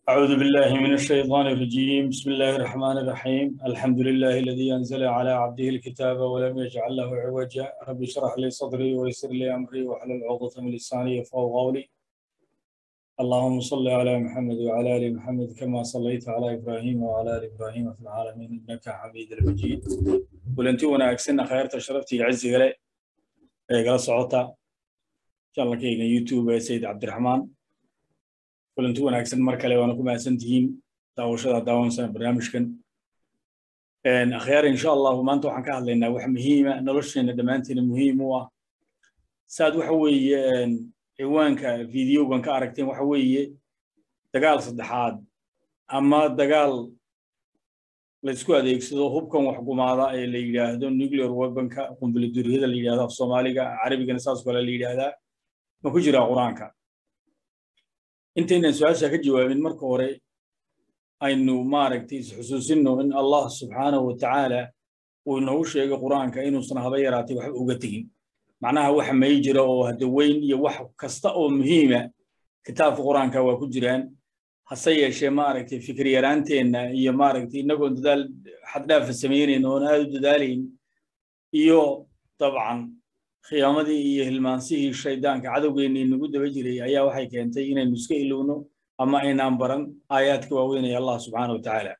أعوذ بالله من الشيطان الرجيم بسم الله الرحمن الرحيم الحمد لله الذي أنزل على عبده الكتاب ولم يجعل له عوجا رب اشرح لي صدري ويسر لي أمري واحلل عقدة من لساني يفقهوا قولي اللهم صل على محمد وعلى آل محمد كما صليت على إبراهيم وعلى آل إبراهيم في العالمين إنك حميد المجيد ولنتي وانا أكسنا خيرت شرفتي عزي غلي قال صعوتا إن شاء الله كيغا يوتيوب سيد عبد الرحمن kulanti wanaagsan mar kale waana ku mahadsan tihiin daawashada daawansan barnaamijkan akhyaar insha allahu maanta waxaan ka hadlaynaa wax muhiima nolosheena dhammaanteena muhiim u ah saad waxa weeye ciwaanka videogan ka aragteen waxa weeye dagaal saddexaad ama dagaal laysku adeegsado hubkan wax gumaada ee la yidhaahdo nuclear weaponka qumbuladuriyada la yidhahdo af soomaaliga carabigana saas kale la yidhaahdaa ma ku jiraa qur-aanka intaynan su-aasha ka jawaabin marka hore aynu maaragtay isxusuusinno in allah subxaanahu wa tacaala uu inoogu sheegay qur-aanka inuusan haba yaraatay waxba uga tegin macnaha waxa may jira oo hadda weyn iyo wax kasta oo muhiima kitaabka qur-aanka waa ku jiraan hase yeeshee maaragtay fikir yaraanteenna iyo maaragtay innagoon dadaal xaddhaafa samaynayn oon aad u dadaalayn iyo dabcan khiyaamadii iyo hilmaansihii shaydaanka cadowgeennii nagu daba jiray ayaa waxay keentay inaynu iska ilowno ama aynaan baran aayaadka waaweynaya allah subxaana wa tacaala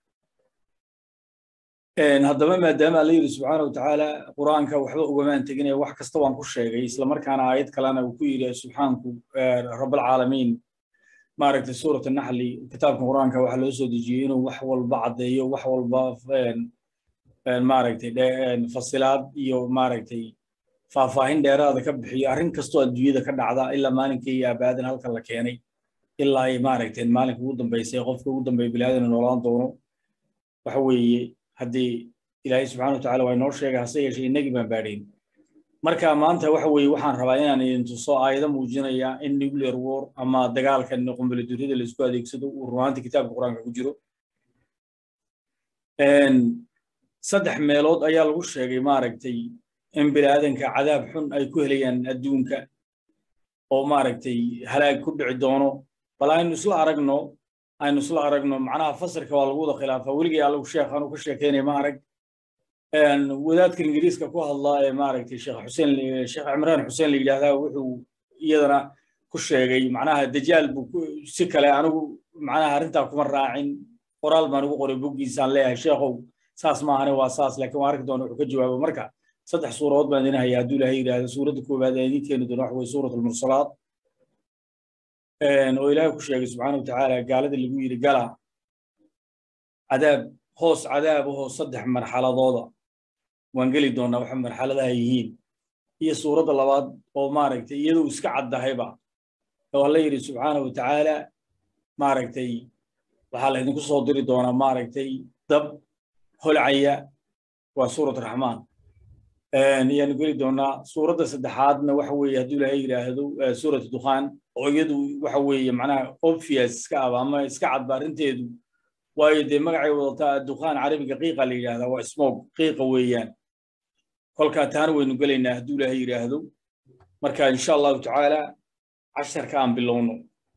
haddaba maadaama alla yidhi subxaana wa tacaala qur-aanka waxba ugamaan teginaya wax kasta waan ku sheegay islamarkaana aayad kalena uu ku yidhi subxaanku rabbalcaalamiin maaragtay suurat naxli kitaabka qur-aanka waxaa loo soo dejiyey inuu wax walba caddeeyo wax walba maaragtay fasilaad iyo maaragtay faahfaahin dheeraada ka bixiyo arrin kastoo adduunyada ka dhacda ilaa maalinkii iyo aabaadan halkan la keenay ilaa ay maaragtay maalinka ugu dambaysay qofka ugu dambeeya bilaadan noolaan doono waxa weeye haddii ilaahay subxana wa tacala waa inoo sheegay hase yeeshee innagii baan baadhayn marka maanta waxa weeye waxaan rabaa inaan idin tuso aayado muujinaya in nuclear war ama dagaalkan qumbuladuriyada laisku adeegsado uu runaantii kitaabka qur-aanka ku jiro saddex meelood ayaa lagu sheegay maaragtay in biniaadanka cadaab xun ay ku helayaan adduunka oo maaragtay halaag ku dhici doono bal aynu isla aragno aynu isla aragno macnaha fasirka waa lagu wada khilaafaa weligii allagu sheekhan uu ka sheekeynaya ma arag wadaadka ingiriiska ku hadlaa ee maaragtay sheekh xuseen sheekh cimraan xuseen la yidhaahdaa wuxuu iyadana ku sheegay macnaha dajaal buu si kale anigu macnaha arrintaa kuma raacin qoraal baan ugu qoray boggiisaan leeyahay sheekhow saas maahane waa saas laakiin waan arki doona wuxuu ka jawaabo marka saddex suuradood baan idin hayaa hadduu ilaahay yidhaahdo suuradda koowaad ee idin keeni doono waxa weye suurat almursalaat oo ilaahay ku sheegay subxaana wa tacaala gaalada lagu yidhi gala cadaab hoos cadaab ahoo saddex marxaladooda waan geli doonaa waxa marxaladaha yihiin iyo suuradda labaad oo maaragtay iyaduu iska caddahayba oo alla yidhi subxaana wa tacaala maaragtay waxaa laydinku soo diri doonaa maaragtay dab holcaya waa suurat raxmaan ayaanu geli doonaa suuradda saddexaadna waxa weeye hadduu ilaahay yidhaahdo suurat dukhaan oo iyadu waxa weeye macnaha obvious iska aba ama iska cadba arrinteedu waayo dee magacay wadataa dukhaan carabiga qiiqa la yidhahdaa waa smog qiiqa weeyaan kolkaa taana waynu gelaynaa hadduu ilaahay yidhaahdo marka insha allahu tacaala casharka aan bilowno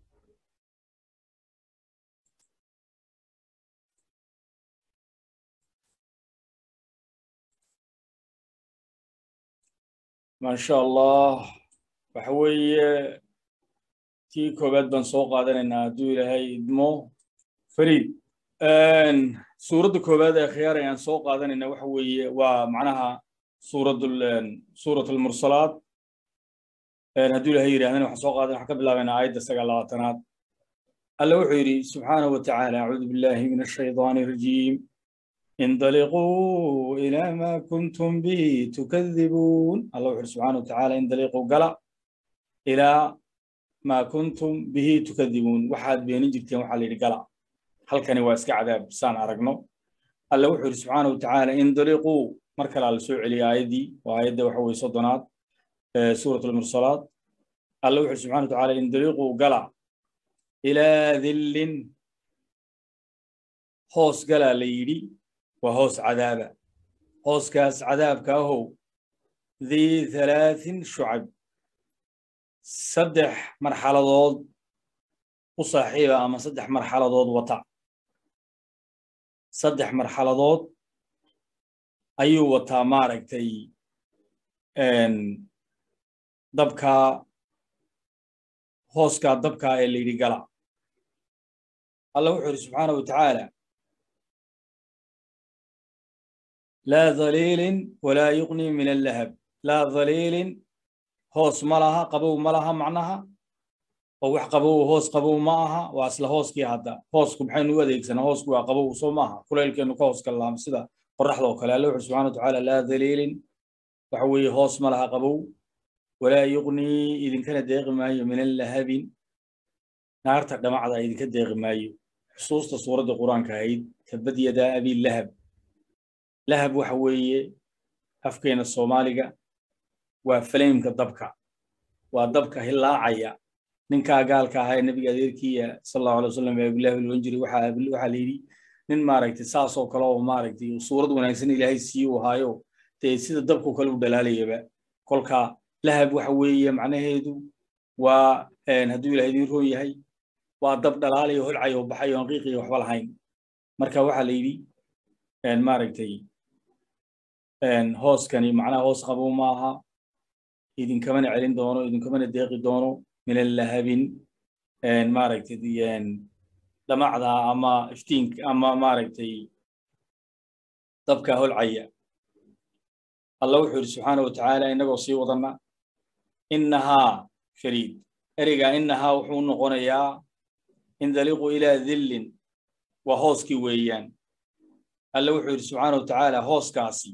maasha allah waxa weeye tii koowaad baan soo qaadanaynaa hadduu ilaahay idmo fariid suuradda koowaad ee khiyaar ayaan soo qaadanayna waxa weeye waa macnaha suuradul suurat almursalaat hadduu ilaahay yidhahdana waxaan soo qaadan waxaan ka bilaabaynaa aayadda sagaal labaatanaad alla wuxuu yidhi subxaanahu wa tacaala acuudu billahi min ashaydaani arajiim انطلقوا إلى ما كنتم به تكذبون الله يقول سبحانه وتعالى انطلقوا قلا إلى ما كنتم به تكذبون واحد بين جرتين واحد اللي قلا هل كان واسك عذاب سان أرقنا الله يقول سبحانه وتعالى انطلقوا مركل على سوء علي آيدي وآيد وحوي صدنات سورة المرسلات الله يقول سبحانه وتعالى انطلقوا قلا إلى ذل هوس قلا ليدي وهوس عذابا هوس كاس عذاب كاهو ذي ثلاث شعب صدح مرحلة ضوض u saaxiiba ama saddex marxaladood wata saddex marxaladood ayuu wataa maaragtay dabkaa hooskaa dabkaa ee layidhi gala allah wuxuu yidhi subxaana wa tacaala laa dhaliilin walaa yuqni min allahab laa dhaliilin hoos ma laha qabow ma laha macnaha oo wax qabow hoos qabow ma aha waa isla hooskii hadda hoosku maxaynu u adeegsanaa hoosku waa qabow soo maaha kuleylkeenu ka hoos gallaam sida qoraxda oo kale alla wuxuu subxana wa tacaala laa dhaliilin waxa weeye hoos ma laha qabow walaa yuqnii idinkana deeqi maayo min allahabin naarta dhamacda idinka deeqi maayo xusuusta suuradda qur-aanka ahayd tabad yadaa abi lahab lahab waxa weeye afkeena soomaaliga waa faleymka dabka waa dabka hilaacaya ninkaa gaalka ahaa ee nebiga adeerkiiya sal allahu alay wasalam ee abilahi loon jiray waxaa waxaa la yidhi nin maaragtay saasoo kale oo maaragtay suurad wanaagsan ilaahay sii u ahaayo dee sida dabku kale u dhalaalayaba kolka lahab waxa weeye macnaheedu waa hadduu ilahay idin roon yahay waa dab dhalaalayo holcayo baxayo aan qiiqiyo waxba lahayn marka waxaa la yidhi maaragtay hooskani macnaha hoos qabow ma aha idinkamana celin doono idinkamana deeqi doono min allahabin maaragtay dhamacda ama iftiinka ama maaragtay dabka holcaya allah wuxuu yidhi subxaana wa tacaala innagoo sii wadanna innahaa shariid ereyga innahaa wuxuu noqonayaa indaliqu ilaa dillin waa hooskii weeyaan alla wuxuu yidhi subxaana wa tacaala hooskaasi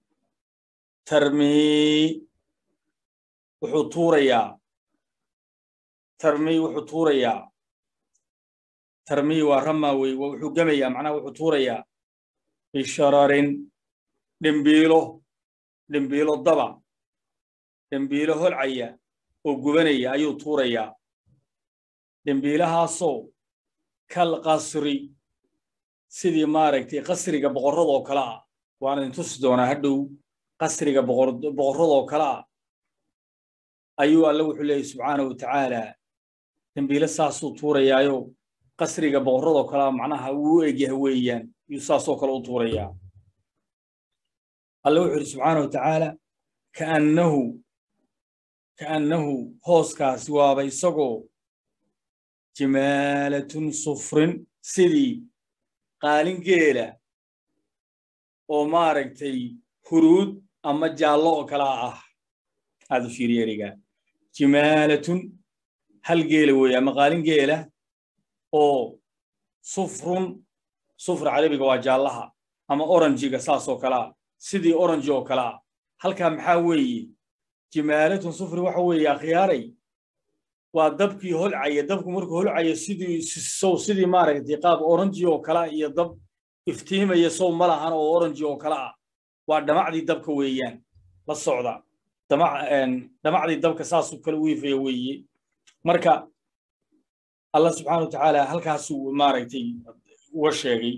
tarmii wuxuu tuurayaa tarmii wuxuu tuurayaa tarmii waa ramaa wey wuxuu gemayaa macnaha wuxuu tuurayaa bishararin dhimbiilo dhimbiilo daba dhimbiilo holcaya oo gubanaya ayuu tuurayaa dhimbiilahaasoo kal qasri sidii maaragtay qasriga boqorradoo kale ah waan idin tusi doonaa hadhow qasriga boqorradoo kale ah ayuu alle wuxuu leeyahy subxaana wa tacaala dembiile saasuu tuurayaayo qasriga boqorradoo kale ah macnaha uu u egyaha weeyaan ayuu saasoo kale u tuurayaa alle wuxuu yidhi subxaana wa tacaala kaannahu kaannahu hooskaasi waaba isagoo jimaalatun sufrin sidii qaalin geela oo maaragtay huruud ama jaallo oo kalaa ah aad u fiiriya erigaa jimaalatun hal geela weeye ama qaalin geela oo sufrun sufra carabiga waa jaallaha ama oranjiga saasoo kalaa sidii oranji oo kalaa halkaa maxaa weeye jimaalatun sufri waxa weeye akhyaaray waa dabkii holcaya dabku markuu holcaya sidii sow sidii maaragtay qaab oranji oo kala iyo dab iftiimaya sow ma lahan oo oranji oo kala ah waa dhamacdii dabka weeyaan la socda dhamacdii dabka saasuu kale u ifaya weeye marka allah subxaana wa tacaala halkaasuu maaragtay uga sheegay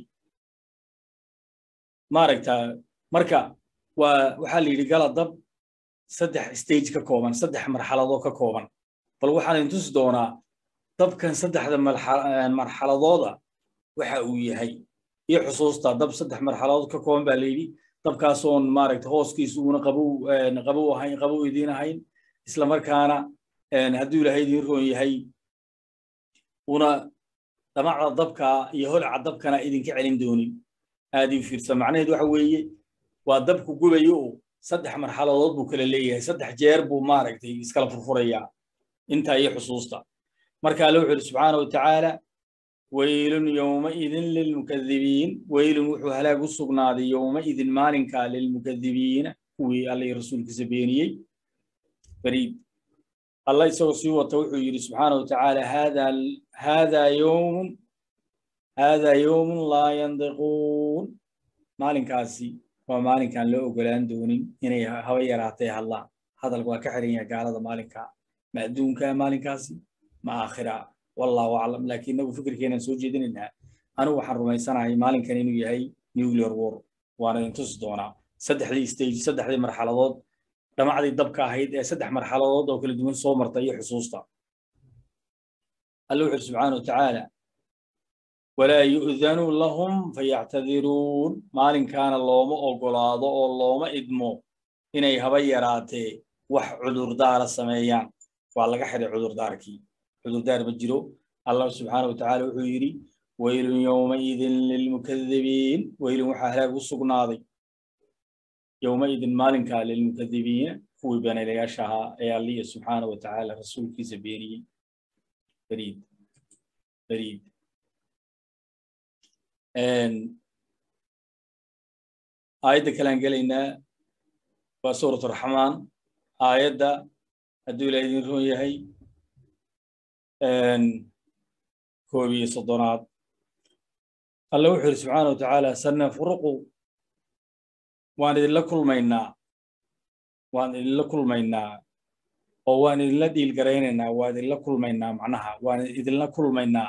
maaragta marka waa waxaa la yidhi gala dab saddex stage ka kooban saddex marxaladoo ka kooban bal waxaan idin tusi doonaa dabkan saddexda marxaladooda waxa uu yahay iyo xusuusta dab saddex marxaladood ka kooban baa la yidhi dabkaasoon maaragta hooskiisu uuna qabow qabow ahayn qabow idiin ahayn isla markaana hadduu ilaahay idiin roon yahay una dhamacda dabka iyo holca dabkana idinka celin doonin aad ii fiirsa macnaheedu waxa weeye waa dabku gubayo oo saddex marxaladood buu kala leeyahay saddex jeer buu maaragtay iskala furfurayaa intaa iyo xusuusta marka alle wuxuu yidhi subxaana wa tacaala weylun yowmaidin lilmukadibiin weylun wuxuu halaag u sugnaaday yowmaidin maalinkaa lilmukadibiina kuwii alla iyo rasuulkiisa beeniyey bariid allah isagoo sii wata wuxuu yidhi subxaana wa tacaala haadaa yowmun haadaa yowmun laa yandiquun maalinkaasi waa maalinkaan loo ogolaan doonin inay haba yaraatay hadlaan hadalka waa ka xiran yahay gaalada maalinkaa ma adduunka maalinkaasi ma aakhira wallahu aclam laakiin inagu fikirkeenaan soo jeedinaynaa anigu waxaan rumaysanahay maalinkan inuu yahay nuclear war waana idin tusi doonaa saddexdii stage saddexdii marxaladood dhamacdii dabka ahayd ee saddex marxaladood oo kala duwan soo marta iyo xusuusta alla wuxu uri subxaana watacaala walaa yu'danu lahum fayactadiruun maalinkaana looma ogolaado oo looma idmo inay haba yaraatee wax cudurdaara sameeyaan waa laga xiday cudurdaarkii cudurdaar ma jiro allah subxaana watacaala wuxuu yidhi waylun yowmaidin lilmukadibiin weylun waxaa halaag u sugnaaday yowmaidin maalinkaa lilmukadibiina kuwii beenaylayaasha ahaa ee alliya subxaana watacaala rasuulkiisa beeniyey beriid beriid aayadda kalean gelaynaa waa suurat raxmaan aayadda hadduu ilaah idin roon yahay koob iyo soddonaad alla wuxuu yidhi subxaana wa tacaala sanafruqu waan idinla kulmaynaa waan idinla kulmaynaa oo waan idinla dhiilgaraynaynaa waan idinla kulmaynaa macnaha waan idinla kulmaynaa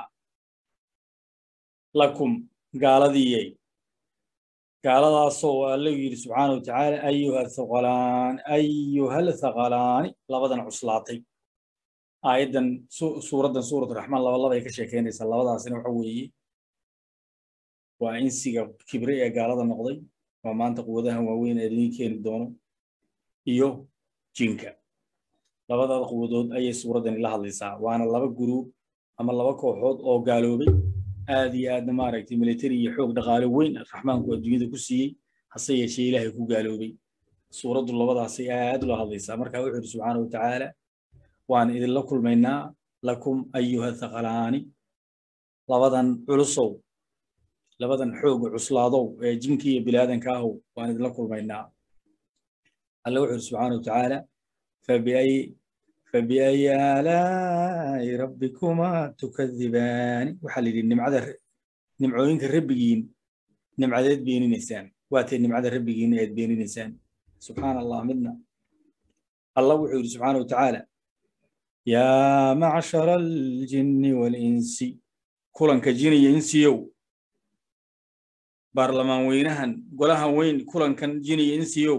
lakum gaaladiiyey gaaladaasoo alla yidhi subxaana wa tacaala ayuha thaqalaan ayuhal thaqalaani labadan cuslaatay aayaddan suuraddan suurat raxmaan laba labay ka sheekeynaysaa labadaasina waxa weeye waa insiga kibre ee gaalada noqday waa maanta quwadahan waaweyn ee idin keeni doono iyo jinka labadada quwadood ayay suuraddani la hadlaysaa waana laba guruub ama laba kooxood oo gaaloobay aad iyo aadna maaragtay military iyo xoog dhaqaale weyn raxmaanku adduunyada ku siiyey hase yeeshee ilaahay ku gaaloobay suuraddu labadaasay aad ula hadlaysaa marka wuxuu yidhi subxaana wa tacaala waan idinla kulmaynaa lakum ayuha thaqalaani labadan culusow labadan xooga cuslaadow ee jinka iyo bilaadanka ahow waan idinla kulmaynaa alla wuxuu yidhi subxaana wa tacaala fabiay fabiayi aalaa'i rabbikumaa tukadibaani waxaa la yidhi nimcada nimcooyinka rabbigiin nimcadeed beeninaysaan waatee nimcada rabbigiin eed beeninaysaan subxaana allah midna allah wuxuu yidhi subxaana wa tacaala yaa macshara aljinni waalinsi kulanka jin iyo insiyow baarlamaan weynahan golahan weyn kulankan jin iyo insiyow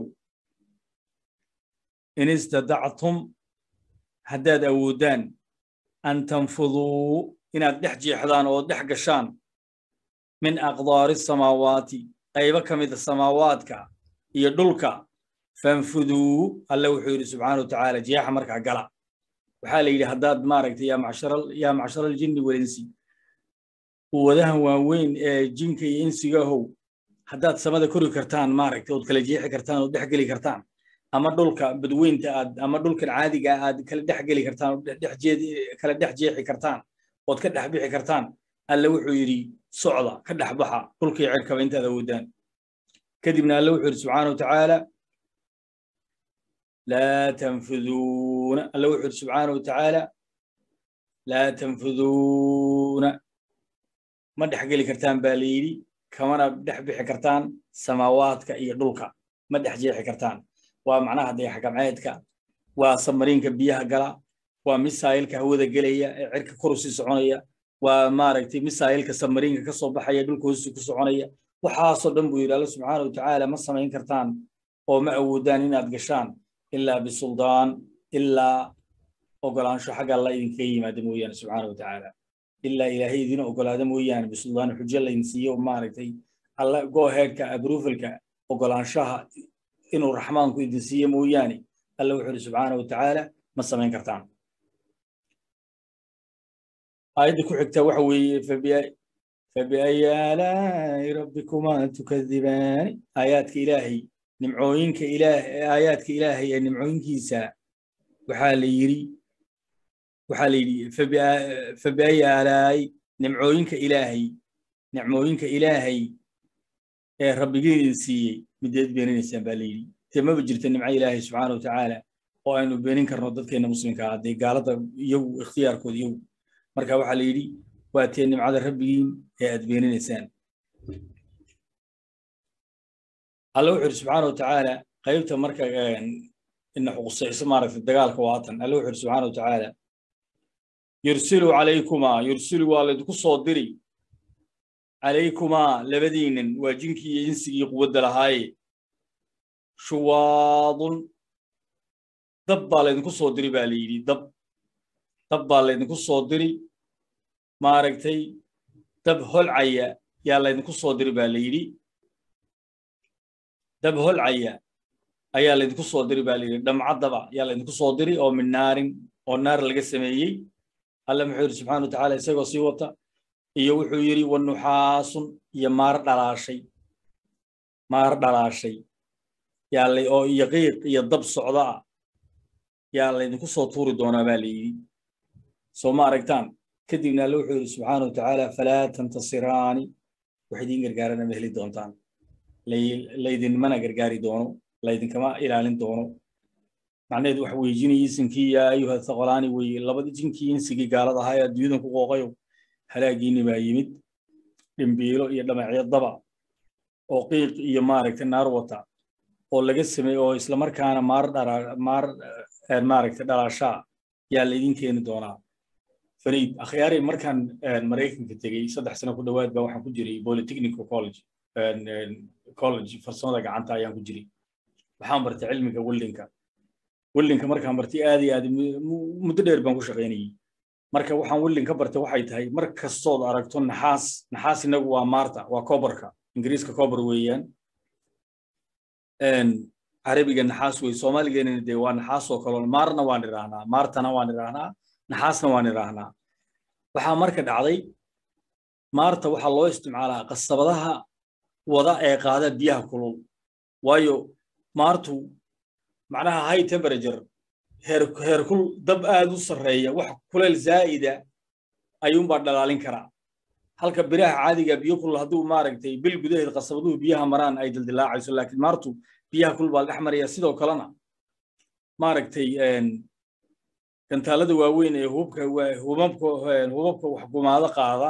in istadactum haddaad awoodaan an tanfuduu inaad dhex jeexdaan oo dhex gashaan min aqdaari samaawaati qaybo ka mida samaawaadka iyo dhulka fanfuduu alle wuxuu yidhi subxaana wa tacaala jeexa markaa gala waxaa la yidhi haddaad maaragtay yaa macshara aljinni walinsi quwadahan waaweyn ee jinka iyo insigahow haddaad samada kori kartaan maaragtay ood kala jeexi kartaan ood dhex geli kartaan ama dhulka badweynta aad ama dhulkan caadiga aad kala dhex geli kartaan kala dhex jeexi kartaan ood ka dhex bixi kartaan alle wuxuu yidhi socda ka dhex baxa dhulkii cirkaba intaad awoodaan kadibna alle wuxuu yidhi subxaana wa tacaala laa tanfuduuna alle wuxuu yidhi subxaana wa tacaala laa tanfuduuna ma dhex geli kartaan baa la yidhi kamana dhex bixi kartaan samaawaadka iyo dhulka ma dhex jeexi kartaan waa macnaha dayaxgamceedka waa samariinka biyaha gala waa misaayilka hawada gelaya ee cirka kor usii soconaya waa maaragtay misaayilka samariinka ka soo baxaya dhulka hoosi ku soconaya waxaasoo dhan buu yidhi alla subxaana wa tacaala ma samayn kartaan oo ma awoodaan inaad gashaan ilaa bisuldaan ilaa ogolaansho xagga alla idinkaga yimaada mooyaane subxaana wa tacaala ilaa ilaahay idin ogolaada mooyaane bisuldaan xujo laydin siiyo maaragtay alla goheedka abrufalka ogolaanshaha inuu raxmaanku idin siiyo mooyaane alla wuxuu yidhi subxaana wa tacaala ma samayn kartaan aayadda ku xigta waxa weeye fabiayi aalaa'i rabbikumaa tukadibaani aayaadka ilaahay nimcooyinka ilaah aayaadka ilaahay ee nimcooyinkiisa waxaa la yidhi waxaa la yidhi fabiayi aalaa'i nimcooyinka ilaahay nicmooyinka ilaahay ee rabbigiin idin siiyey mideed beeninaysaan baa la yidhi dee maba jirto nimco ilaahay subxaana wa tacaala oo aynu beenin karno dadkeenna muslimka ah dee gaalada iyagu ikhtiyaarkooda iyagu marka waxaa la yidhi waa tee nimcada rabbigiin ee aad beeninaysaan alla wuxuu yidhi subxaana wa tacaala qaybta marka ina xuqusayso maaragtay dagaalka waatan alla wuxuu yidhi subxaana wa tacaala yursilu calaykumaa yursilu waa laydinku soo diri calaykumaa labadiinan waa jinkii iyo insigii quwadda lahaaye shuwaadun dab baa laydinku soo diri baa la yidhi dab dab baa laydinku soo diri maaragtay dab holcaya yaa laydinku soo diri baa la yidhi dab holcaya ayaa laydinku soo diri baa la yidhi dhamcaddaba yaa laydinku soo diri oo min naarin oo naar laga sameeyey alle muxuu yidhi subxana wa tacaala isagoo sii wata iyo wuxuu yidhi wanuxaasun iyo maar dhalaashay maar dhalaashay yaa la oo iyo qiiq iyo dab socda ah yaa laydinku soo tuuri doonaa baa la yidhi soo ma aragtaan kadibna alle wuxuu yidhi subxaana wa tacaala falaa tantasiraani wax idiin gargaarana ma heli doontaan laydinmana gargaari doono laydinkama ilaalin doono macnaheedu waxa weeye jinii isinkii yaa ayuha thaqolaani weeye labadii jinkii insigii gaalada ahaa ee adduunyadan ku qooqayo halaagiinni baa yimid dhimbiilo iyo dhamacyo daba oo qiiq iyo maaragtay naar wata oo laga sameeye oo islamarkaana maar dhara maar maaragtay dhalaashaa yaa laydin keeni doonaa fariid akhyaari markaan maraykanka tegey saddex sano ku dhowaad baa waxaan ku jiray polytechnical college college farsamada gacanta ayaan ku jiray waxaan bartay cilmiga weldinka weldinka markaan bartay aad iyo aad muddo dheer baan ku shaqaynayey marka waxaan weldin ka bartay waxay tahay mar kastood aragto naxaas naxaas inagu waa maarta waa kobarka ingiriiska kobar weeyaan carabiga naxaas wey soomaaligeenana dee waa naxaas oo kaloo maarna waan idhaahnaa maartana waan idhaahnaa naxaasna waan idhaahnaa waxaa marka dhacday maarta waxaa loo isticmaalaa qasabadaha wada ee qaada biyaha kulul waayo maartu macnaha high temperature heer heerkul dab aad u sarreeya wax kuleel zaa'ida ayuunbaa dhalaalin karaa halka biraha caadiga biyo kulul hadduu maaragtay bil gudaheed qasabaduhu biyaha maraan ay dildilaacayso laakiin maartu biyaha kulul baa la dhex maraya sidoo kalena maaragtay gantaalada waaweyn ee hubka hubabka hubabka wax gumaado qaada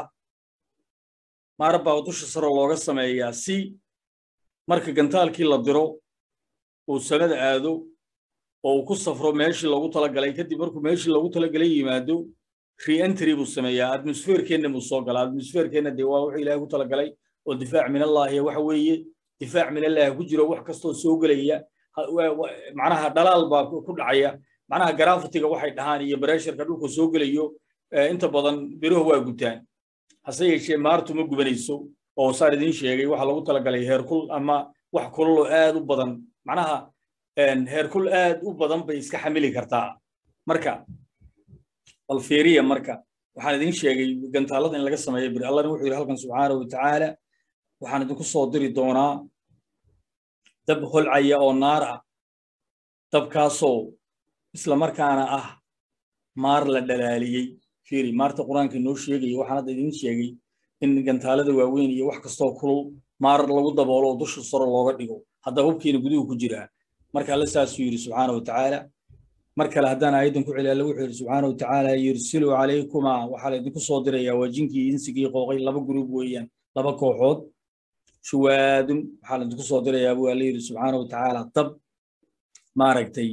maar baa dusha saro looga sameeyaa si marka gantaalkii la diro uu sanada aado oo uu ku safro meeshii loogu talagalay kadib markuu meeshii loogu talagalay yimaado re-entry buu sameeyaa atmosferkeenna buu soo galaa atmosferkeenna dee waa wuxuu ilaahay ku talagalay oo difaac min allahi waxa weeye difaac min allahi ku jiro wax kastoo soo gelaya macnaha dhalaal baa ku dhacaya macnaha garafitiga waxay dhahaan iyo bareesharka dhulka soo gelayo inta badan biruhu waa gutaan hase yeeshee maartu ma gubanayso oo saan idiin sheegay waxaa lagu talagalay heerkul ama wax kululoo aad u badan macnaha heerkul aad u badan bay iska xamili kartaa marka bal fiiriya marka waxaan idiin sheegay gantaalada in laga sameeyo bir allahna wuxuu yidhi halkan subxaanahu watacaala waxaan idinku soo diri doonaa dab holcaya oo naar ah dabkaasoo islamarkaana ah maar la dhalaaliyey fiiri maarta qur-aanka inoo sheegaya waxaan hadda idiin sheegay in gantaalada waaweyn iyo wax kastoo kulul maar lagu daboolo oo dusha saro looga dhigo hadda hubkiina guduhu ku jiraa marka alle saasuu yidhi subxaana wa tacaala mar kale haddaan aayaddan ku celi alle wuxuu yidhi subxaana wa tacaala yursilu calaykumaa waxaa laydinku soo dirayaa waa jinkii insigii qooqay laba gruub weeyaan laba kooxood shuwaadun waxaa laydinku soo dirayaa buu alle yidhi subxaana wa tacaala dab maaragtay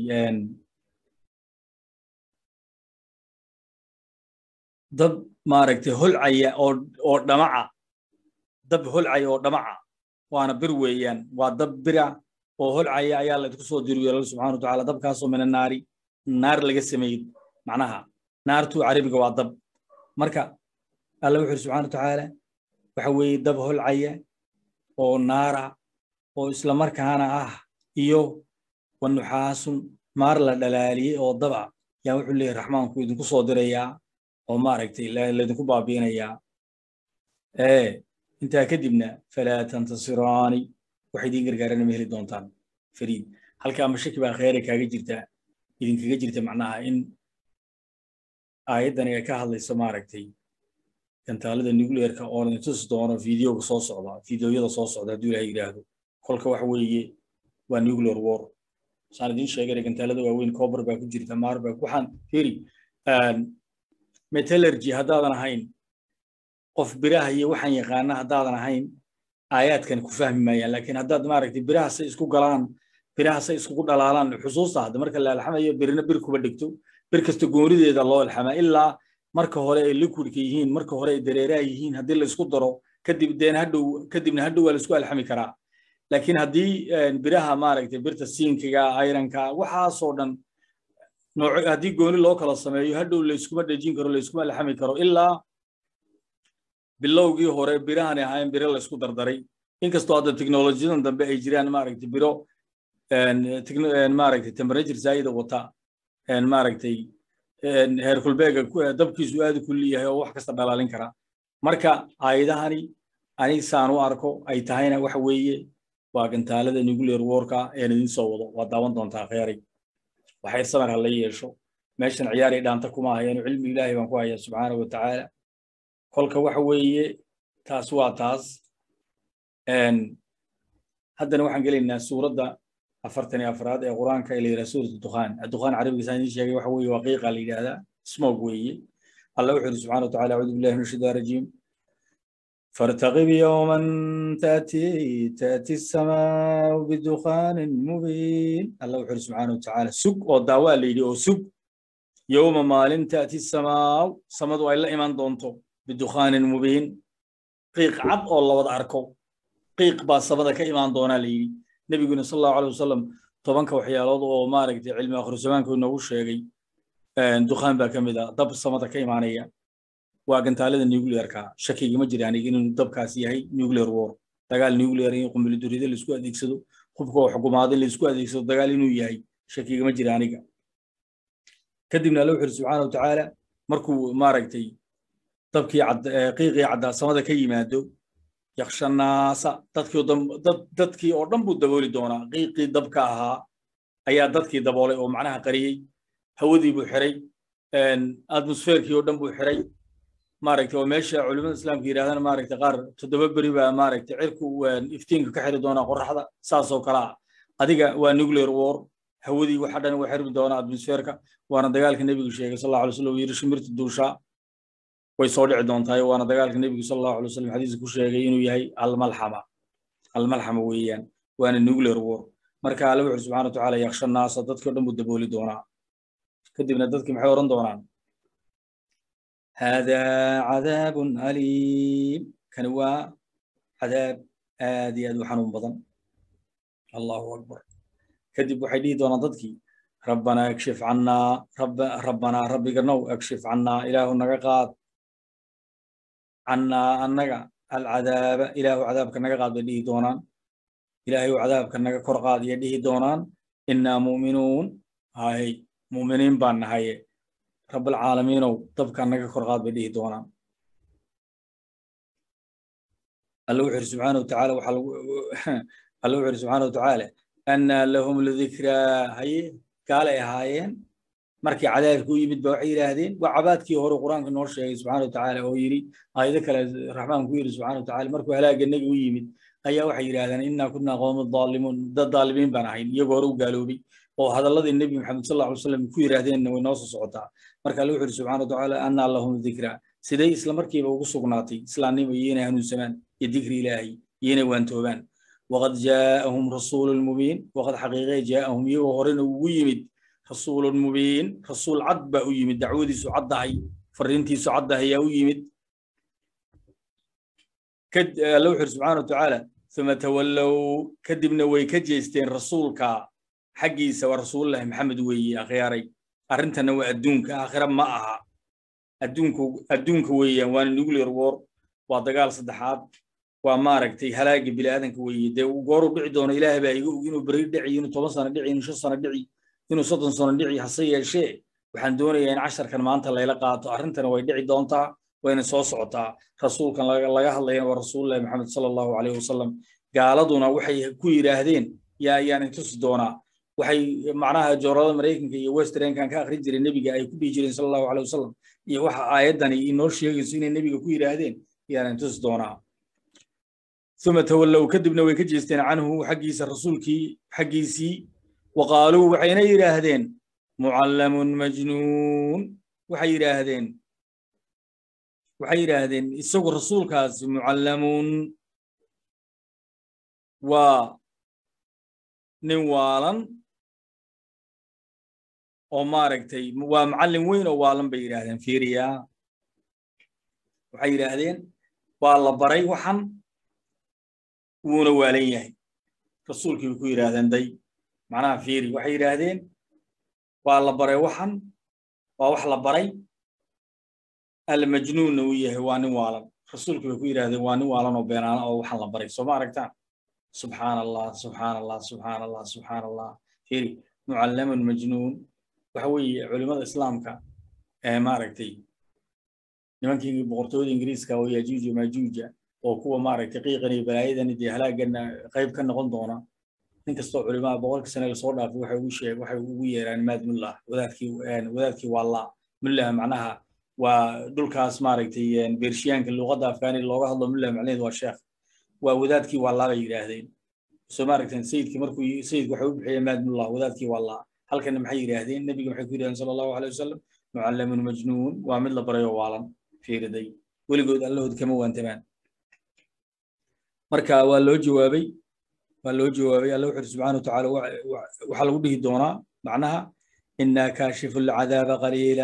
dab maaragtay holcaya oo oo dhamaca dab holcaya oo dhamaca waana bir weeyaan waa dab bira oo holcaya ayaa laydinku soo diriyo alla subxana wa tacaala dabkaasoo mina naari naar laga sameeyey macnaha naartu carabiga waa dab marka alla wuxuu yidhi subxana wa tacaala waxa weeye dab holcaya oo naara oo islamarkaana ah iyo wanuxaasun maar la dhalaaliyey oo daba yaa wuxuu leeyahy raxmaanku idinku soo dirayaa oo maaragtay laydinku baabiinayaa ee intaa kadibna falaa tantasiraani wax idiin gargaarana ma heli doontaan fariid halkaa mashaki baa kheyray kaaga jirta idinkaga jirta macnaha in aayaddani ay ka hadlayso maaragtay gantaalada nuclearka oo la tusi doono videoga soo socda videoyada soo socda hadduu ilahay yidhaahdo kolka waxa weeye waa nuclear war saan idiin sheegay gantaalada waaweyn cobar baa ku jirta maar baa waxaan firi metallurgy haddaadan ahayn qof biraha iyo waxaan yaqaana haddaadan ahayn aayaadkan ku fahmi maayaan laakiin haddaad maaragtay biraha say isku galaan biraha say iskugu dhalaalaan xusuusta hadda marka la alxamayo birna bir kuba dhigto bir kasta goonideeda loo alxamaa ilaa marka hore ay liquidka yihiin marka hore ay dareeraha yihiin haddii la isku daro kadib deen hadhow kadibna hadhow waa la isku alxami karaa laakiin haddii biraha maaragtay birta siinkiga ayranka waxaasoo dhan nooc haddii gooni loo kala sameeyo hadhow layskuma dhejin karo layskuma alxami karo ilaa bilowgii hore birahanay ahaayeen biro la isku dardaray inkastoo hadda teknolojiyadan dambe ay jiraan maaragtay biro maaragtay temperature zaa'ida wata maaragtay heerkulbeega dabkiisu aad u kulli yahay oo wax kasta dhalaalin kara marka aayadahani aniga saan u arko ay tahayna waxa weeye waa gantaalada nuclear warka een idin soo wado waa daawan doontaa kheyray waxay samar ha la yeesho meeshan ciyaaray dhaanta kuma hayaano cilmi ilaahay baan ku hayaa subxaana wa tacaala kolka waxa weeye taas waa taas haddana waxaan gelaynaa suuradda afartan iyo afraad ee qur-aanka ee la yidhaha suurat dukhaan dukhaan carabiga saan idiin sheegay waxa weeye waa qiiqa la yidhaahdaa smog weeye allah wuxuu yidhi subxana wa tacala acuudu billahi min ashaitaan rajiim فارتقب يوما تأتي تأتي السماء بدخان مبين الله وحر سبحانه وتعالى سوق ودعوة ليدي أو سوق يوم مال تأتي السماء سمد إلا إيمان دونتو بدخان مبين قيق عب الله وضع أركو قيق با سمد كإيمان دونا ليدي نبي صلى الله عليه وسلم طبعا كوحيالات أو مارك علم آخر زمان كنا وش يجي دخان با كمدا دب سمد كإيمانية waa gantaalada nuclearka shakiga ma jiraan inuu dabkaas yahay nuclear war dagaal nuclear in qumbilidurida la isku adeegsado hubka oo xukumaada la isku adeegsado dagaal inuu yahay shakiga ma jira aniga kadibna alla wuxuu subxaana watacaala markuu maaragtay dabkii qiiqii caddaa samada ka yimaado yakshanaasa dadkii dadkii oo dhan buu dabooli doonaa qiiqii dabka ahaa ayaa dadkii daboolay oo macnaha qariyey hawadii buu xiray atmosferkii oo dhan buu xiray maaragtay oo meesha culimada islaamka yidhahdana maaragtay qaar toddoba beri baa maaragtay cirku iftiinka ka xiri doonaa qorraxda saasoo kale ah adiga waa nuclear war hawadii waxa dhan waa xirmi doonaa atmosferka waana dagaalka nebigu sheegay sal allahu alay slam yidhi shimirta duushaa way soo dhici doontaay waana dagaalka nebigu sal allahu alay wasallam xadiiska ku sheegay inuu yahay almalxama almalxama weeyaan waana nuclear war marka alla wuxuu subxana wa tacaala yaksha naasa dadkii o dhan buu dabooli doonaa kadibna dadkii maxay oran doonaan هذا عذاب أليم كان هو عذاب آدي أدو حنون بضن الله أكبر كذب وحيدي دون ضدكي ربنا اكشف عنا رب ربنا ربي قرنو اكشف عنا إله النقاقات عنا النقا العذاب إله عذاب كنقاقات بديه دونان إلهي عذاب كنقا كرقات يديه دونان إنا مؤمنون هاي مؤمنين بان هاي رب العالمين طبقا نجا كرغاد بديه دونا الله وحر سبحانه وتعالى وحل الله وحر سبحانه وتعالى أن لهم الذكرى هي قال يا هايين markii cadaabku yimid baa waxay yiraahdeen waa cabaadkii hore quraanka noo sheegay subxaana watacaala oo yidhi aayado kale raxmaan ku yidhi subxaana watacaala markuu halaaga naga u yimid ayaa waxay yidhaahdeen innaa kunaa qowma daalimuun dad daalimiin baan ahayn iyagoo hore u gaaloobay oo hadalladii nebi maxamed sal allahu salam ku yidhaahdeenna way noo soo socotaa marka alla wuxu yidhi subxana watacaala annaa lahum dikra siday isla markiiba ugu sugnaatay islaamnimo iyona hanuunsamaan iyo dikri ilaahay iyona waantoobaan waqad jaa'ahum rasuulun mubiin waqad xaqiiqee jaa'ahum iyagoo horena ugu yimid rasuulun mubiin rasuul cad baa u yimid dacwadiisu caddahay fariintiisu caddahay ayaa u yimid alla wuxu yidhi subxana watacaala uma tawallow kadibna way ka jeesteen rasuulka xaggiisa waa rasuulullahi maxamed weeye akhyaaray arrintana waa adduunka aakhira ma aha adduunku adduunka weeyaan waana nuclear war waa dagaal saddexaad waa maaragtay halaaga bini'aadanka weeye dee gooru dhici doono ilaahay baa iga og inuu beri dhici inuu toban sano dhici inuu shan sano dhici inuu soddon sano dhici hase yeeshee waxaan doonayaa in casharkan maanta layla qaato arrintana way dhici doontaa wayna soo socotaa rasuulkan laga hadlayana waa rasuulullahi maxamed sala allahu calayhi wasalam gaaladuna waxay ku yidhaahdeen yaa ayaan intusi doonaa waxay macnaha joorada maraykanka iyo westernkan ka akhrin jiray nebiga ay ku dhihi jireen sala allahu caleyh wasalam iyo waxa aayaddani inoo sheegayso inay nebiga ku yidhaahdeen ayaan intusi doonaa uma tawallow kadibna way ka jeesteen canhu xaggiisa rasuulkii xaggiisii waqaaluu waxayna yidhaahdeen mucallamun majnuun waxay yidhaahdeen waxay yidhaahdeen isagu rasuulkaasi mucallamun waa nin waalan oo maaragtay waa macallin weyn oo waalan bay yidhaahdeen fiiriya waxay yidhaahdeen waa la baray waxan wuuna waalan yahay rasuulkii bay ku yidhaahdeen day macnaha fiiri waxay yidhaahdeen waa la baray waxan waa wax la baray almajnuunna uu yahay waa nin waalan rasuulku bay ku yidhaahdeen waa nin waalan oo beenaana oo waxaan la baray soo ma aragtaan subxaan allah subxaan allah subxaan allah subxaan allah firi mucallamun majnuun waxa weeye culimada islaamka ee maaragtay nimankii boqortooyada ingiriiska oo yajuuj iyo majuuja oo kuwa maaragtay qiiqan iyo balaayadan dee halaagana qayb ka noqon doona nin kastoo culimaa boqolka sane lasoo dhaafay waxay ugu sheeg waxay ugu yeeraan maad mullah wadaadkii wadaadkii waa la mullah macnaha waa dhulkaas maaragtay beershiyaanka luuqadda afgaaniga looga hadlo mullah macnaheedu waa sheekh waa wadaadkii waa laa bay yidhaahdeen soo maaragteen sayidkii markuu sayidku waxay u bixiyeen maad mullah wadaadkii waa laa halkana maxay yidhaahdeen nebiga maxay ku yidhahdeen sala allahu alay wasalam mucallamun majnuun waa mid la barayo waalan fiiriday weligood allahood kama waantamaan marka waa loo jawaabay waa loo jawaabay alla wuxuu subxaana watacaala waxaa lagu dhihi doonaa macnaha inaa kaashifu alcadaaba qaliila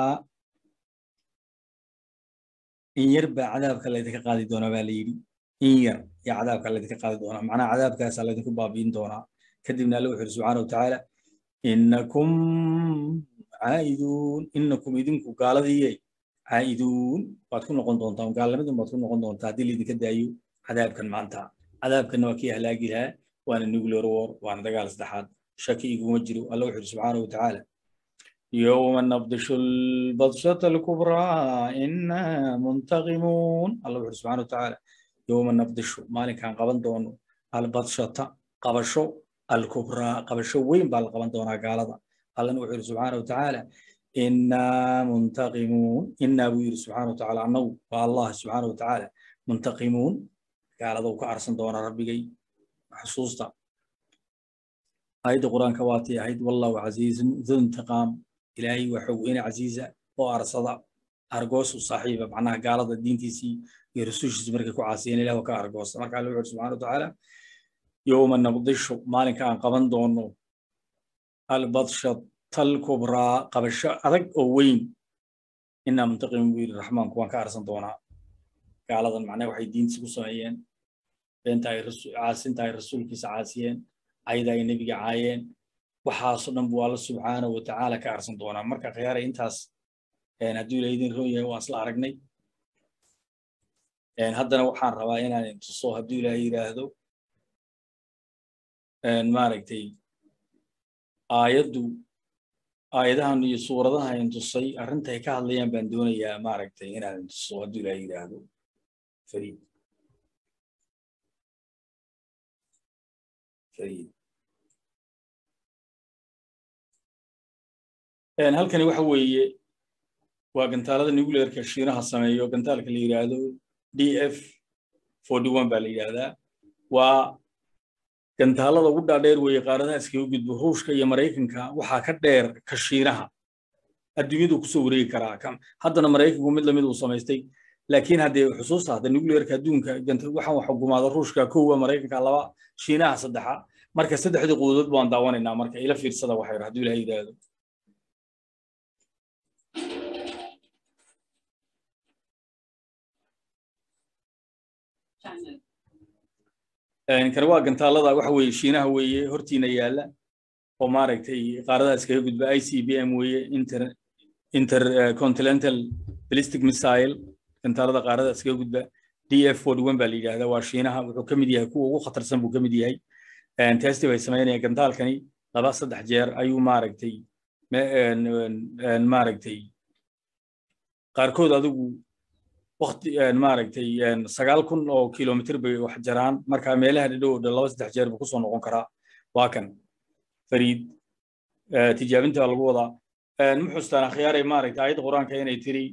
in yar baa cadaabka laydinka qaadi doonaa baa la yidhi in yar yaa cadaabka laydinka qaadi doonaa macnaha cadaabkaasaa laydinku baabiin doonaa kadibna alla wuxuu subxaana watacaala inakum caa'iduun inakum idinku gaaladiyey caa'iduun waad ku noqon doontaa gaalnimadan baad ku noqon doontaa haddii laydinka daayo cadaabkan maanta cadaabkanna waa kii halaagi lahaa waana nuclear war waana dagaal saddexaad shaki iguma jiro alla wuxuu subxaana watacaala يوم نبطش البطشة الكبرى إنا منتقمون الله سبحانه وتعالى يوم نبطش مالك كان قبل دون البطشة قبشو الكبرى قبشو وين بال قبل دون قال الله نوحي سبحانه وتعالى إنا منتقمون إنا وير سبحانه وتعالى أنه والله سبحانه وتعالى منتقمون قال ذو كأرسن دون ربي حصوصتا آية القرآن كواتي آية والله عزيز ذو انتقام إلهي وحوين عزيزة وأرصد أرجوس صاحبة معناها قال الدين تيسي يرسوش زمرك كعاسين إله وكأرجوس ما قال الله سبحانه وتعالى يوم نبضش مالك كان قبن دونه البطشة الكبرى قبش أرق أوين إنا منتقم بير الرحمن كوان كأرسن دونا قال هذا معناه وحي دين سكو سمعين بنتاي رسول عاسين تاي رسول كيس عاسين أيضا النبي عاين waxaasoo dhan buu alla subxaana wa tacaala ka arsan doonaa marka khiyaara intaas hadduu ilaydin roon yahay waan isla aragnay haddana waxaan rabaa inaan intuso hadduu ilaahay yidhaahdo maaragtay aayaddu aayadahan iyo suuradaha intusay arrintay ka hadlayaan baan doonayaa maaragtay inaan intuso hadduu ilaahay yidhaahdo fariid fariid halkani waxa weeye waa gantaalada nuclearka shiinaha sameeyo gantaalka la yidhaahdo d f forty one baa la yidhaahdaa waa gantaalada ugu dhaadheer weeye qaaradaha iskaga gudbo ruushka iyo maraykanka waxaa ka dheer ka shiinaha adduunyadu kusoo wareegi karaa haddana maraykanku mid lamid uu samaystay laakiin haddee xusuusta hadda nuclearka adduunka waxaan wax xukumaada ruushka kowa maraykanka laba shiinaha saddexa marka saddexdii quudood baan daawanaynaa marka ila fiirsada waxay hadduu ilaha yidhaahdo kan waa gantaalada waxa weeye shiinaha weeye hortiina yaalla oo maaragtay qaaradaha iskaga gudba i c b m weeye inter intercontinental ballistic missile gantaalada qaarada iskaga gudba d f forty one baa la yidhahdaa waa shiinaha wuxuu ka mid yahay kuwa ugu khatarsan buu ka mid yahay testi bay samaynayaan gantaalkani laba saddex jeer ayuu maaragtay maaragtay qaarkood adigu wakti maaragtay sagaal kun oo kilomitr bay wax jaraan marka meelaha dhidhow dhan laba saddex jeer buu kusoo noqon karaa waa kan fariid tijaabinta lagu wadaa muxustaan akhyaaray maaragtay aayadda qur-aanka inay tiri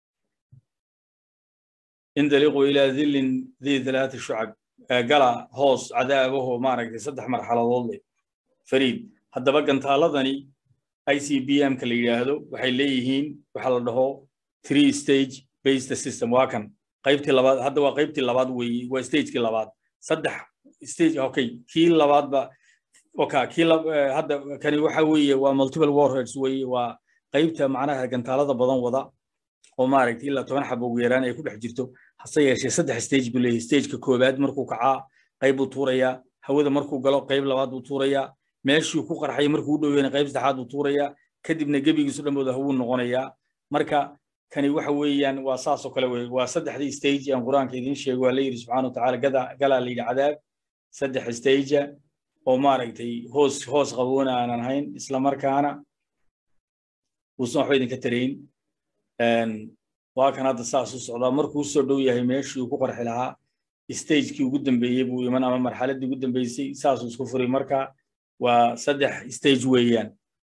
indaliqu ilaa dhillin dii thalaati shucab gala hoos cadaabaho maaragtay saddex marxaladood leh fariid haddaba gantaaladani i c b m ka la yidhaahdo waxay leeyihiin waxa la dhaho three stage based system waa kan qaybtii labaad hadda waa qaybtii labaad weeye waa stagekii labaad saddex stage okay kii labaadba oka kii hadda kani waxa weeye waa multiple warheads weeye waa qaybta macnaha gantaalada badan wada oo maaragtay ilaa toban xabo ugu yaraan ay ku dhex jirto hase yeeshee saddex stage buu leeyahay stageka koowaad markuu kacaa qayb buu tuurayaa hawada markuu galo qayb labaad buu tuurayaa meeshuu ku qarxay markuu u dhoweyna qayb saddexaad buu tuurayaa kadibna gebigiisu dhanbooda hawuu noqonayaa marka kani waxa weeyaan waa saasoo kale wey waa saddexdii stage aan qur-aanka idiin sheego waa la yidhi subxana watacaala gada galaa la yidhi cadaab saddex stagea oo maaragtay hoos hoos qaboona aanan hayn isla markaana uusan waxba idinka tarayn waa kan hadda saas u socdaa markuu soo dhow yahay meeshii uu ku qarxi lahaa stagekii ugu dambeeyey buu iman ama marxaladdii ugu dambeysay saasuu isku furay marka waa saddex stage weeyaan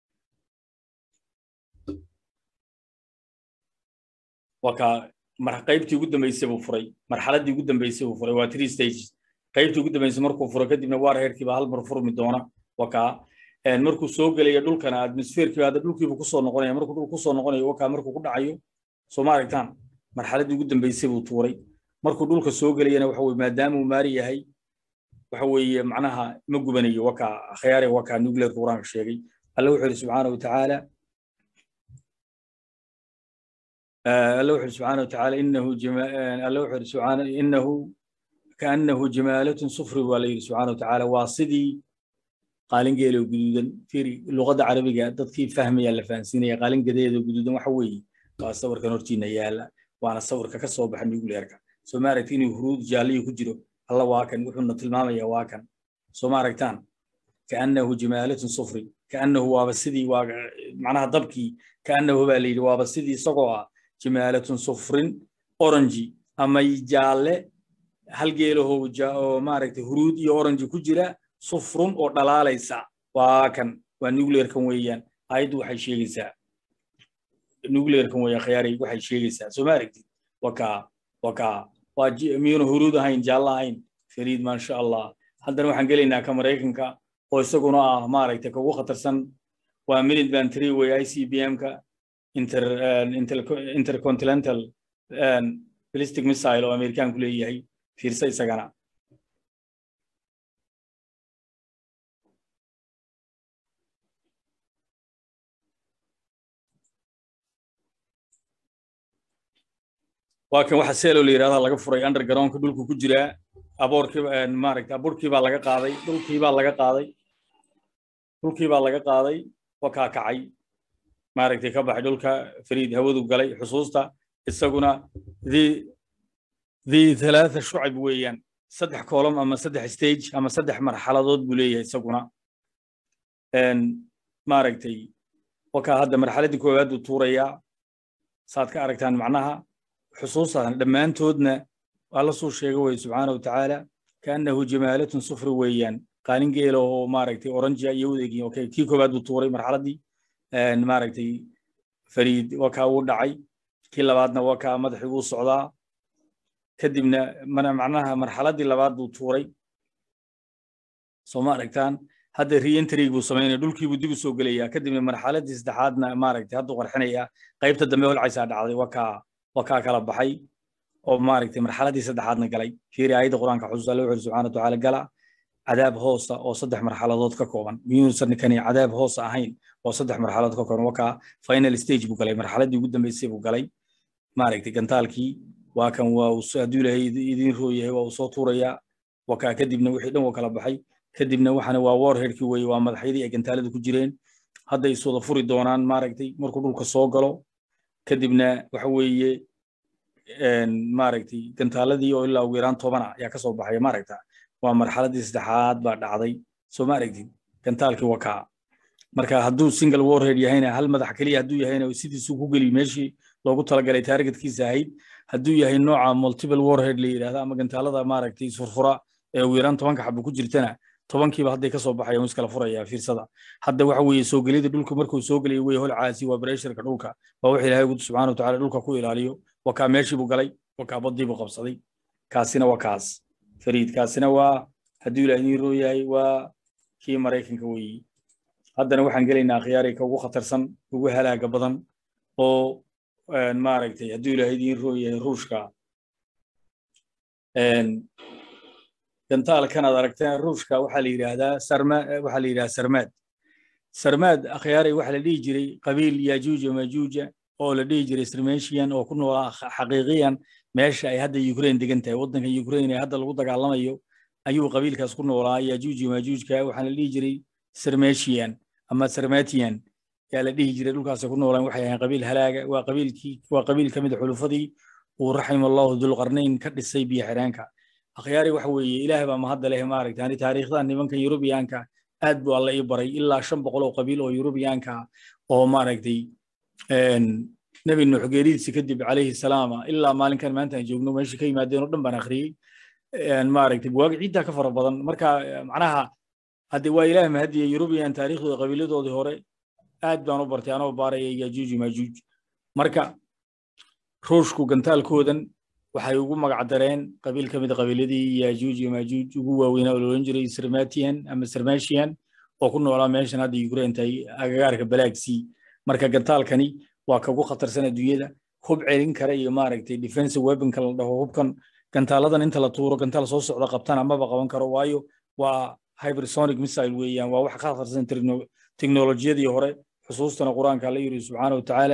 waa ka qaybtii ugu dambeysay buu furay marxaladdii ugu dambeysay buu furay waa three stages qaybtii ugu dambeysay markuu furo kadibna waar heerkiiba hal mar furmi doona waa kaa markuu soo gelaya dhulkana atmosferkiiba hadda dhulkiibu kusoo noqonaya markuu dhul kusoo noqonayo wakaa markuu ku dhacayo soo ma aragtaan marxaladdii ugu dambeysay buu tuuray markuu dhulka soo gelayana waxa weye maadaama uu maari yahay waxa weeye macnaha ma gubanayo wakaa akhyaare wakaa nuclear quraanka sheegay alla wuxuu yidhi subxaana watacaala alla wuxuu yidhi subxaana watacaala inahu alla wuxuu yidhi subxaana inahu kaannahu jamaalatun sufri waa la yidhi subxaana watacaala waa sidii qaalingeelo guduudan firi luqadda carabiga dadkii fahmaya la fahansiinaya qaalingadeeda guduudan waxa weeye waa sawirkan hortiina yaala waana sawirka ka soo baxa nuclearka soo ma aragti inuu huruud jaalliyo ku jiro alla waa kan wuxuuna tilmaamaya waa kan soo ma aragtaan kaannahu jamaalatun sufri kaannahu waaba sidii waa macnaha dabkii kaannahu baa la yidhi waaba sidii isagoo ah jamaalatun sufrin oranji ama jaalle hal geelaho oo maaragtay huruud iyo oranji ku jira sufrun oo dhalaalaysa waa kan waa nuclearkan weeyaan ayaddu waxay sheegaysaa nuclearkan weeyaan khiyaaray waxay sheegaysaa soo ma aragtid wakaa wakaa waa miyuuna huruud ahayn jaallo ahayn fariid maasha allah haddana waxaan gelaynaa ka maraykanka oo isaguna ah maaragtay kugu khatarsan waa minute band three way i c b m-ka inter intercontinental ballistic missile oo amerikaanku leeyahay fiirsa isagana waa kan waxa seelo la yidhahda laga furay undergroundka dhulku ku jiraa aboorkii maaragta aburkii baa laga qaaday dhulkii baa laga qaaday dhulkii baa laga qaaday wakaa kacay maaragtay ka baxay dhulka fariid hawadu galay xusuusta isaguna the the thalaatha shucab weeyaan saddex column ama saddex stage ama saddex marxaladood buu leeyahay isaguna maaragtay wakaa hadda marxaladdii koowaad buu tuurayaa saad ka aragtaan macnaha xusuustan dhammaantoodna waa la soo sheega weye subxaana watacaala kaannahu jamaalatun sufri weeyaan qaalin geela oo maaragtay oranjia iyo udeegin okay kii koowaad buu tuuray marxaladdii maaragtay fariid wakaa wuu dhacay kii labaadna wakaa madaxii wuu socdaa kadibna macnaha marxaladdii labaad buu tuuray soo ma aragtaan hadda reentry buu samaynaya dhulkii buu dib u soo gelayaa kadibna marxaladdii saddexaadna maaragtay hadduu qarxinayaa qaybta dambe holcaysaa dhacday wakaa wakaa kala baxay oo maaragtay marxaladdii saddexaadna galay fiiri aayadda qur-aanka xusuus alle wuxuu subxana watacaala gala cadaab hoosa oo saddex marxaladood ka kooban miyuusan kani cadaab hoosa ahayn oo saddex marxaladood ka kooban wakaa final stage buu galay marxaladdii ugu dambeysay buu galay maaragtay gantaalkii waa kan waa hadduu ilaahay idiin roo yahay waa uu soo tuurayaa wakaa kadibna wixii dhan waa kala baxay kadibna waxana waa warheadkii weeye waa madaxyadii ay gantaalada ku jireen hadda is wada furi doonaan maaragtay markuu dhulka soo galo kadibna waxa weeye maaragtay gantaaladii oo ilaa ugu yaraan tobana ayaa ka soo baxaya maaragta waa marxaladdii saddexaad baa dhacday soo ma aragtid gantaalkii wakaa marka hadduu single warhead yahayna hal madax keliya hadduu yahayna sidiisuu ku geli meeshii loogu talagalay targetkiisa ahayd hadduu yahay nooca multiple warhead la yidhahda ama gantaalada maaragtay isfurfura ee ugu yaraan tobanka xabo ku jirtana tobankiiba hadday ka soo baxayaan iskala furaya fiirsada hadda waxa weeye soo gelida dhulka markuu soo gelaya weye holcaasi waa bresharka dhulka waa wix ilaahay gudu subxana watacaala dhulka ku ilaaliyo wakaa meeshii buu galay wakaa baddii buu qabsaday kaasina waa kaas fariid kaasina waa hadduu ilaah idiin roo yahay waa kii maraykanka weeyi haddana waxaan gelaynaa khiyaari ka ugu khatarsan ugu halaaga badan oo maaragtay hadduu ilaah idiin roo yahay ruushka gantaalkan aad aragteen ruushka waxaa la yidhaahdaa sarma waxaa la yidhahdaa sarmaad sarmaad akhyaaray waxaa la dhihi jiray qabiil yajuuja majuuja oo la dhihi jiray sirmeshian oo ku noolaa xaqiiqiyan meesha ay hadda ukraine degan tahay waddanka ukraine ee hadda lagu dagaalamayo ayuu qabiilkaas ku noolaa yajuuji majuujka waxaana la dhihi jiray sirmeshian ama sarmatian yaa la dhihi jiray dhulkaasay ku noolaan waxay ahayn qabiil halaaga waa qabiilkii waa qabiil ka mid a xulufadii uu raxima allahu dulqarnayn ka dhisay biyo xidheenka akhyaari waxa weeye ilaah baa mahadda leh maaragta ani taariikhdan nimankan yurubiyaanka aad buu alla ii baray ilaa shan boqol oo qabiil oo yurubiyaanka oo maaragtay nebi nuux geeridiisi kadib calayhi salaama ilaa maalinkan maanta aan joogno meesha ka yimaadeen oo dhan baan akhriyey maaragtay buwaag ciiddaa ka fara badan marka macnaha hadde waa ilaah mahadiya yurubiyan taariikhdooda qabiiladoodii hore aad baan u bartay anoo baaraya yajuuj majuuj marka ruushku gantaalkoodan waxay ugu magac dareen qabiil ka mid a qabiiladii yajuuj iyo majuuj ugu waaweynaa oo loolan jiray sirmatian ama sirmashian oo ku noolaa meeshan hadda ukraine tahay agagaarka balaagsii marka gantaalkani waa kagu khatarsan adduunyada hub celin kara iyo maaragtay defensive weaponka la dhaho hubkan gantaaladan inta la tuuro gantaal soo socda qabtana maba qaban karo waayo waa hypersonic missile weeyaan waa wax ka khatarsan teknolojiyadii hore xusuustana qur-aanka alla yiri subxaana wa tacaala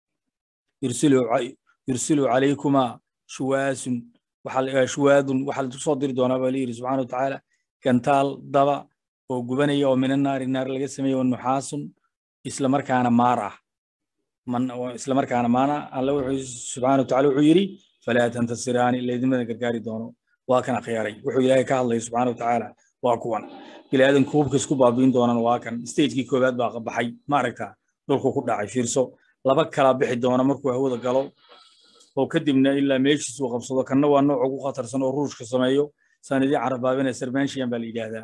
yursilu calaykuma shuwaasun shuwaadun waxaa la soo diri doonaa baa la yiri subxaana wa tacaala gantaal daba oo gubanaya oo mina naari naar laga sameeyo nuxaasun isla markaana maar ah isla markaana maana alla wuxuu subxaana wa tacaala wuxuu yidhi falaa tantasiraani laydimada gargaari doono waa kan akhyaaray wuxuu ilaahay ka hadlaya subxaana wa tacaala waa kuwan bilaadanku hubka isku baabiin doonaan waa kan stagekii koowaad baa baxay maaragta dhulku ku dhacay fiirso laba kala bixi doona markuu hawada galo oo kadibna ilaa meeshiis uu qabsado kanna waa nooc ugu khatarsan oo ruushka sameeyo sanadii carabaabina sermanshiyan baa la yidhaahdaa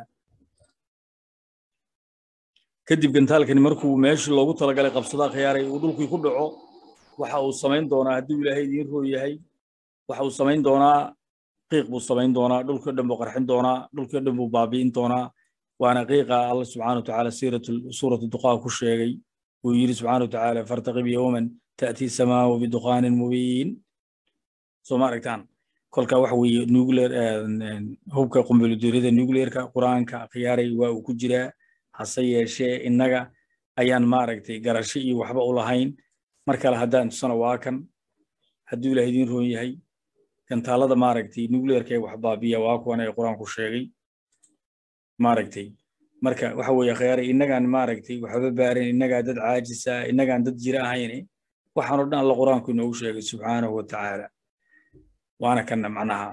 kadib gantaalkani markuu meeshii loogu talagalay qabsado akhyaaray uu dhulkii ku dhaco waxa uu samayn doonaa haddii ilaahay idiin roo yahay waxa uu samayn doonaa qiiq buu samayn doonaa dhulkii dhan buu qarxin doonaa dhulkii dhan buu baabi'in doonaa waana qiiqa alla subxaana wa tacaala suuratu duqaa ku sheegay uu yidhi subxaana wa tacaala fartaqib yowman ta'tii samaau biduqaanin mubiin soo ma aragtaan kolka waxa weeye nuclear hubka qumbuliduuriyada nuclearka qur-aanka khiyaaray waa uu ku jiraa hase yeeshee innaga ayaan maaragtay garasho iyo waxba u lahayn mar kale haddaan tusana waa kan hadduu ilaah idiin roon yahay gantaalada maaragtay nuclearka ee wax baabiya waa kuwan ee qur-aanku sheegay maaragtay marka waxa weeye khiyaaray innagaan maaragtay waxba baarin innagaa dad caajisa innagaan dad jira ahayne waxaanoo dhan alla qur-aanku inoogu sheegay subxaanahu wa tacaala waana kanna macnaha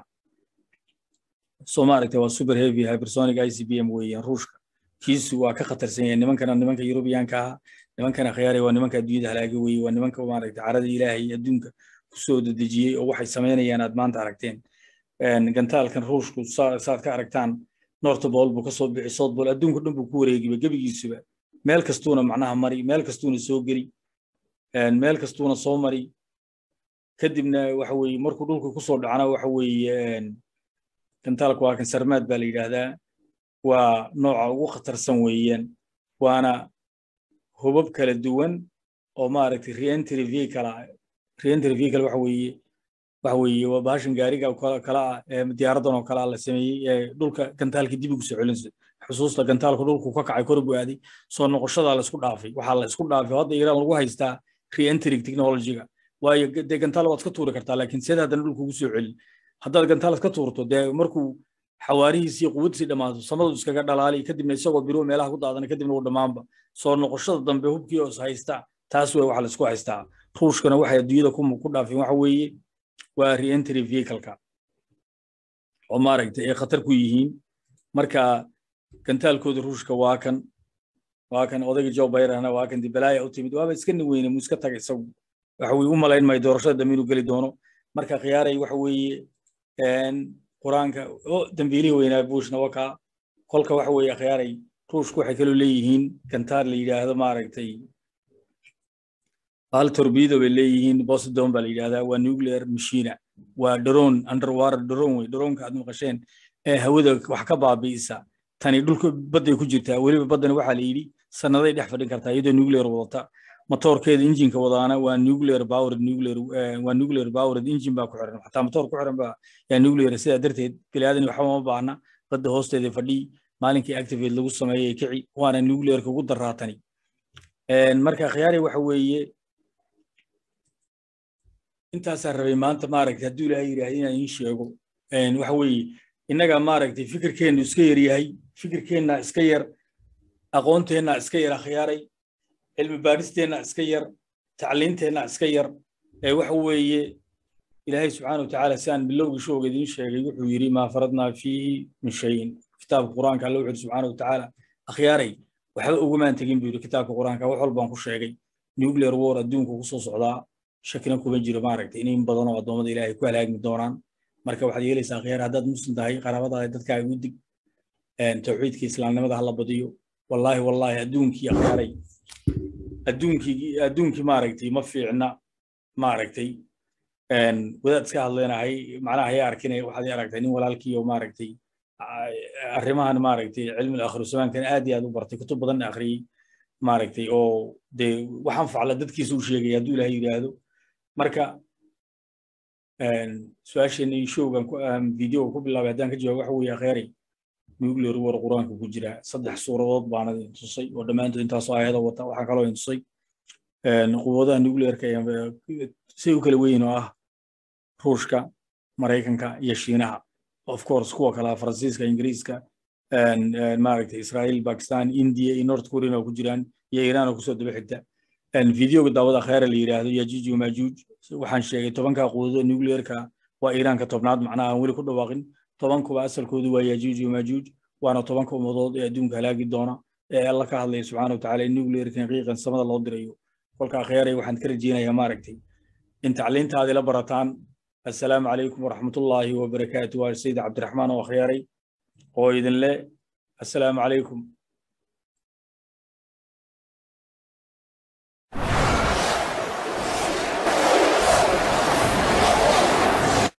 soo maaragtay waa super heavy hypersonic i c b m weeyaan ruushka kiisu waa ka khatarsan yahay nimankana nimanka yurubiyaanka ah nimankana khiyaaray waa nimanka adduunyada halaaga weeye waa nimanka maaragtay carada ilaahay adduunka kusoo dedejiyey oo waxay samaynayaan aad maanta aragteen gantaalkan ruushku saad ka aragtaan nortobol buu kasoo bixi soodbol adduunka dhan buu ku wareegiba gebigiisuba meel kastuuna macnaha mari meel kastuuna soo geli meel kastuuna soo mari kadibna waxa weeye markuu dhulka kusoo dhacna waxa weeye gantaalku waa kan sarmaad baa la yidhaahdaa waa nooca ugu khatarsan weeyaan waana hubab kala duwan oo maaragtay reentry vehicle reentry vehicle waxa weeye waxa weeye waa bahashan gaariga kala ah ee diyaaradan oo kale ah la sameeyey ee dhulka gantaalka dib ugu soo celinaysa xusuusta gantaalku dhulku ka kacay kor buu aaday soo noqoshadaa la isku dhaafay waxaa la isku dhaafay hadda iiraan lagu haystaa reentry technology-ga waayo dee gantaal waad ka tuuri kartaa laakiin seed haddana dhulku ugu soo celin haddaad gantaal iska tuurto dee markuu xawaarihiisii quwadiisii dhammaato samadu iskaga dhalaali kadibna isagoo biruhu meelaha ku daadana kadibna uu dhammaanba soo noqoshada dambe hubkii oo is haysta taas wey waxa la isku haystaa ruushkana waxay adduunyada ku dhaafeen waxa weeye waa reentry vehicle-ka oo maaragtay ay khatar ku yihiin marka gantaalkooda ruushka waa kan waa kan odayga joe bayrana waa kan dibalaaya u timid waaba iska niweyne mu iska taga isagu waxa weye u malayn maayo doorashada dambe inuu geli doono marka khiyaaray waxa weeye qur-aanka dambiilihii weynaa bushna wakaa kolka waxa weeye khiyaaray ruushku waxay kaloo leeyihiin gantaar la yidhaahdo maaragtay hal torbido bay leeyihiin boston baa la yidhahdaa waa nuclear machina waa drone underwater drone wey droneka aad maqasheen ee hawada wax ka baabi'isa tani dhulka badday ku jirtaa weliba baddani waxaa la yidhi sannaday dhex fadhin kartaa iyadoo nuclear wadata motoorkeeda injinka wadaana waa nuclear powered nuclear waa nuclear powered engine baa ku xiran xataa motoor ku xiran baa yaa nuclear sidaa darteed biniaadani waxba ma baahna badda hoosteeda fadhii maalinkii activate lagu sameeyey kici waana nuclearka ugu daraatani marka khiyaari waxa weeye intaasaa rabay maanta maaragtay hadduu ilaahay yidhaahda inaan iin sheego waxa weeye innaga maaragtay fikirkeennu iska yar yahay fikirkeenna iska yar aqoonteenna iska yar akhyaaray cilmi baaristeenna iska yar tacliinteenna iska yar ee waxa weeye ilaahay subxaana watacaala si aan bilowgii showga idiin sheegay wuxuu yidhi maa faradnaa fiihi min shayin kitaabka qur-aanka alla wuxuu yidhi subxaana watacaala akhyaaray waxba ugumaan tegin buu yidhi kitaabka qur-aanka wax walbaan ku sheegay nuclear war adduunka ku soo socdaa shakina kuma jiro maaragtay in badan oo addoommada ilaahay ku halaagmi doonaan marka waxaad yeelaysaa akhyaar haddaad muslim tahay qaraabadaada dadkaaga u dig tawxiidka islaamnimada hala badiyo wallaahi wallaahi adduunkii akhyaaray adduunkii adduunkii maaragtay ma fiicna maaragtay wadaad iska hadleenahay macnaha ayaa arkinaya waxaad aragtay nin walaalkii oo maaragtay arrimahan maaragtay cilmi akhiru zamaankan aad iyo aad u bartay kutub badan akhriyey maaragtay oo dee waxaan facla dadkiisa u sheegaya hadduu ilaahay yidhaahdo marka su-aasheenii showgan videoga ku bilaabay haddaan ka jawaabo waxa weeye akheeray nuclear war qur-aanka ku jira saddex suuradood baana idin tusay oo dhammaantood intaasoo ayado wata waxaa kaloo idin tusay quwadaha nuclearka say u kala weyn oo ah ruushka maraykanka iyo shiinaha of course kuwa kala faransiiska ingiriiska maaragtay israel pakistan india iyo north korean oo ku jiraan iyo iran oo kusoo daba xigta videoga daawada khayra la yidhaahdo yajuuj iyo majuuj waxaan sheegay tobanka quwadada nuclearka waa iiraanka tobnaad macnaha aan weli ku dhawaaqin tobankuba asalkoodu waa yajuuj iyo majuuj waana tobanka ummadood ee adduunka halaagi doona ee alla ka hadlaya subxaana watacaala in nuclearkan qiiqan samada loo dirayo kolka akhyaray waxaan ka rajeynayaa maaragtay in tacliintaadii la barataan assalaamu calaykum waraxmatullaahi wabarakaatu waa sayid cabdiraxmaan oo akhyaray oo idin le assalaamu calaykum